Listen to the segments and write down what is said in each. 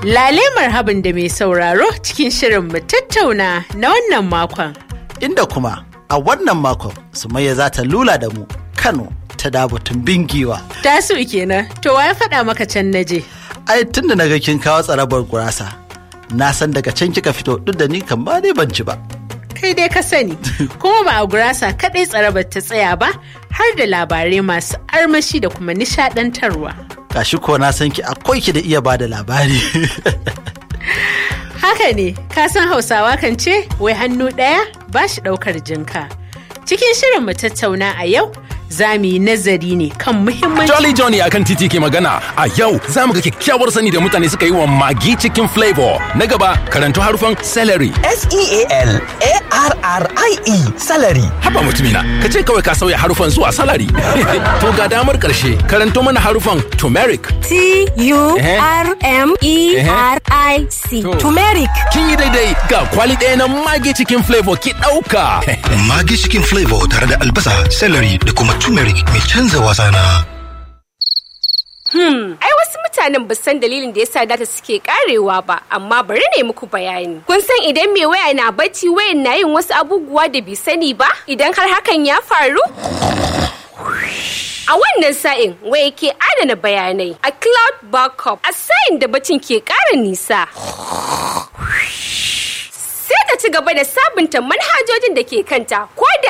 Lale marhaban da mai sauraro cikin shirin mu tattauna na wannan makon. Inda kuma a wannan makon Sumayya za ta lula da mu Kano ta dabutun bingiwa. Tasu kenan, to wa ya faɗa maka can naje? Ai tunda na ga kin kawo tsarabar gurasa. Na san daga can kika fito duk da ni kan ba dai ban ci ba. Kai dai ka sani, kuma ba a gurasa kaɗai tsarabar ta tsaya ba, har da labarai masu armashi da kuma nishaɗantarwa. Gashi ko na san ki akwai ki da iya ba da labari. Haka ne, ka san Hausawa kan ce, wai hannu ɗaya ba shi ɗaukar jinka. Cikin shirin mu tattauna a yau, za mu yi nazari ne kan muhimmanci. Jolly Johnny akan titi ke magana a yau za mu ga kyakkyawar sani da mutane suka yi wa magi cikin flavor. Na gaba karanto harufan celery. S-E-A-L-A-R-R-I-E salary. Haba mutumina, ka ce kawai ka sauya harufan zuwa salary. to ga damar karshe karanto mana harufan turmeric. T-U-R-M-E-R-I-C. To. Turmeric. Kin yi daidai ga kwali ɗaya na magi cikin flavor ki ɗauka. Magi cikin flavor tare da albasa, celery da kuma turmeric mai canza wasa na. Ai wasu mutanen ba san dalilin da yasa data suke karewa ba, amma bari ne muku bayani. Kun san idan mai waya na bacci wayan na yin wasu abubuwa da bai sani ba? Idan har hakan ya faru? A wannan sa'in waya ke adana bayanai a cloud backup a sa'in da bacin ke ƙara nisa. Sai ta ci gaba da sabunta manhajojin da ke kanta ko da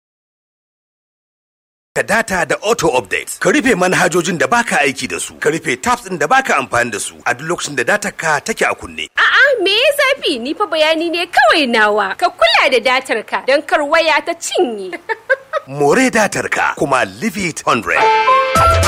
Ka data da auto update. Ka rufe manhajojin da baka aiki da su. Ka rufe tabs ɗin da baka amfani da su a duk lokacin da data ka take a kunne. A'a me ya zafi ni fa bayani ne kawai nawa. Ka kula da datar ka don kar waya ta cinye. More datar ka kuma leave it 100.